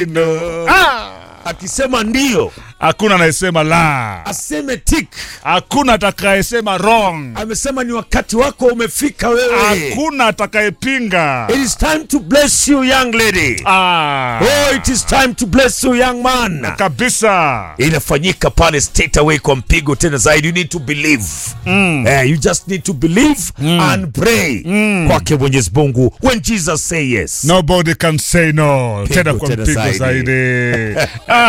No. Ah! Akisema ndio Hakuna anayesema la, aseme tik. hakuna atakayesema wrong, Amesema ni wakati wako umefika wewe. hakuna atakayepinga. It is time to bless you young lady. Ah, Oh, it is time to bless you young man. kabisa. Inafanyika pale straight away kwa mpigo tena zaidi. You need to believe. Eh, you just need to believe and pray kwake Mwenyezi Mungu. When Jesus say yes. Nobody can say no. Tena kwa tena mpigo zaidi. zaidi. Ah,